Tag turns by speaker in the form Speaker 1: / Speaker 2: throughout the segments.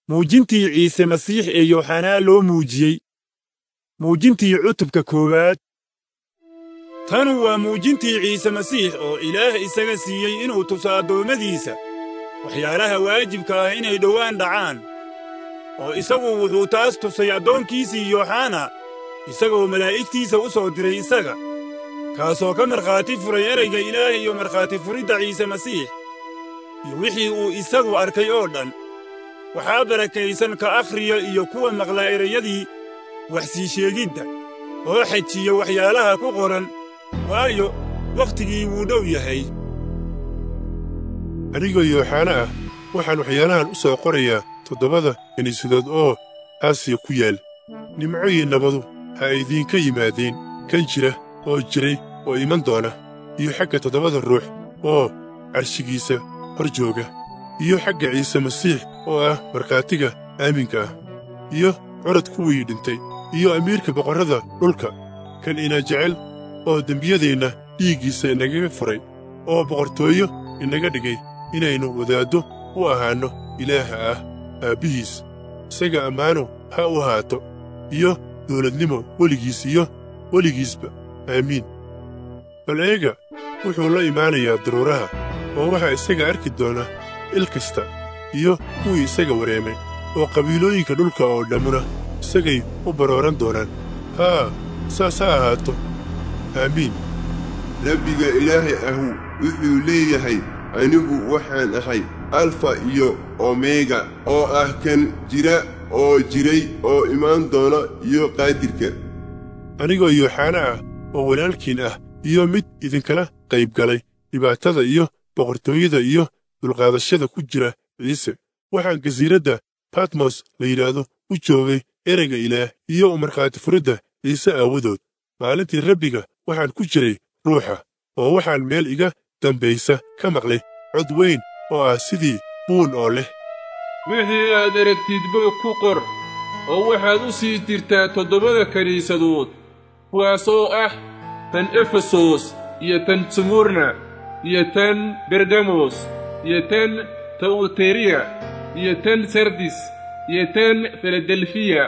Speaker 1: muujintii ciise masiix ee yooxanaa loo muujiyey muujintii cutubka koowaad tanu waa muujintii ciise masiix oo ilaah isaga siiyey inuu tuso addoommadiisa waxyaalaha waajibka ah inay dhowaan dhacaan oo isagu wuxuu taas tusay addoonkiisii yooxana isagoo malaa'igtiisa u soo diray isaga kaasoo ka markhaati furay erayga ilaah iyo markhaati furidda ciise masiix iyo wixii uu isagu arkay oo dhan waxaa barakaysan ka akhriya iyo kuwa maqla erayadii wax sii sheegidda oo xejiya waxyaalaha ku qoran waayo wakhtigii wuu dhow yahay
Speaker 2: anigoo yooxana ah waxaan waxyaalahan u soo qorayaa toddobada kiniisadood oo aasiya ku yaal nimco iyo nabadu ha idiinka yimaadeen kan jira oo jiray oo iman doona iyo xagga toddobada ruux oo carshigiisa hor jooga iyo xagga ciise masiix oo ah markhaatiga aaminka ah iyo curad kuwii dhintay iyo amiirka boqorrada dhulka kan ina jecel oo dembiyadeenna dhiiggiisa inagaga furay oo boqortooyo inaga dhigay inaynu wadaaddo u ahaanno ilaaha ah aabbihiis isaga ammaano ha u ahaato iyo dawladnimo weligiis iyo weligiisba aamiin bal eega wuxuu la imaanayaa daruuraha oo waxaa isaga arki doona il kasta iyo kuwii isaga wareemay oo qabiilooyinka dhulka oo dhammuna isagay u barooran doonaan haa saas ha ahaato aamiin
Speaker 3: rabbiga ilaahay ahu wuxuu leeyahay anigu waxaan ahay alfa iyo omega oo ah kan jira oo jiray oo imaan doona iyo qaadirka
Speaker 2: anigoo yooxana ah oo walaalkiin ah iyo mid idinkala qayb galay dhibaatada iyo boqortooyada iyo dulqaadashada ku jira ciise waxaan gasiiradda batmos la yidhaahdo u joogay ereyga ilaah iyo u markhaati furidda ciise aawadood maalintii rabbiga waxaan ku jiray ruuxa oo waxaan meel iga dambaysa ka maqlay cod weyn oo ah sidii buun oo leh
Speaker 4: wixii aad aragtidba ku qor oo waxaad u sii jirtaa toddobada kiniisadood kuwaas oo ah tan efesos iyo tan smurna iyo tan bergamos iyo tan tawteriya iyo tan sardis iyo tan filadelfiya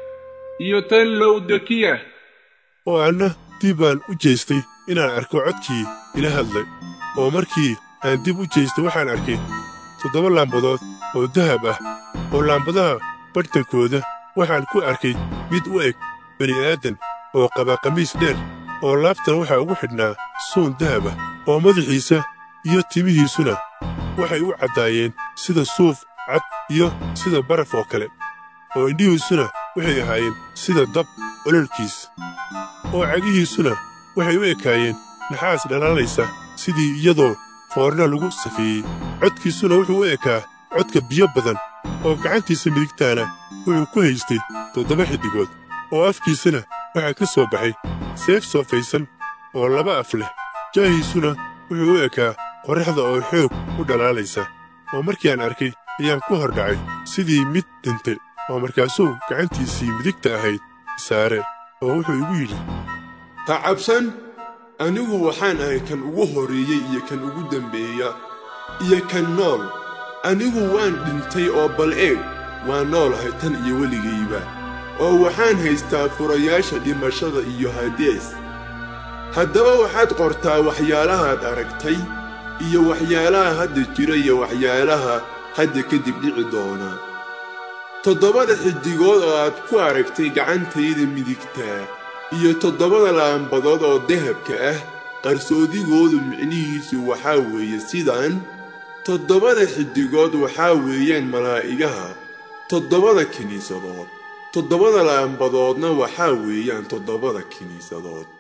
Speaker 4: iyo tan lowdokiya
Speaker 2: oo anna dib baan u jeestay inaan arko codkii ila hadlay oo markii aan dib u jeestay waxaan arkay toddoba laambadood oo dahab ah oo laambadaha badhtankooda waxaan ku arkay mid u eg bani'aadan oo qaba qamiis dheer oo laabtana waxaa ugu xidhnaa suun dahab ah oo madaxiisa iyo timihiisuna waxay u caddaayeen sida suuf cad iyo sida baraf oo kale oo indhihiisuna waxay ahaayeen sida dab ololkiis oo cagihiisuna waxay u ekaayeen naxaas dhalaalaysa sidii iyadoo foorna lagu safeeyey codkiisuna wuxuu u ekaa codka biyo badan oo gacantiisa midigtaana wuxuu ku haystay toddoba xiddigood oo afkiisana waxaa ka soo baxay seef soofaysan oo laba af leh jaahiisuna wuxuu u ekaa qorraxda oo xoog u dhalaalaysa oo markii aan arkay ayaan ku hor dhacay sidii mid dhintay oo markaasuu gacantiisii midigta ahayd saare oo wuxuu igu yidhi
Speaker 3: ha cabsan anigu waxaan ahay kan ugu horreeyey iyo kan ugu dembeeya iyo kan nool anigu waan dhintay oo bal eeg waan noolahay tan iyo weligayba oo waxaan haystaa furayaasha dhimashada iyo hadees haddaba waxaad qortaa waxyaalahaad aragtay iyo waxyaalaha hadda jira iyo waxyaalaha hadda kadib dhici doona toddobada xiddigood oo aad ku aragtay gacantayda midigtaa iyo toddobada laambadood oo dahabka ah qarsoodigoodu micnihiisu waxaa weeye sidaan toddobada xiddigood waxaa weeyaan malaa'igaha toddobada kiniisadood toddobada laambadoodna waxaa weeyaan toddobada kiniisadood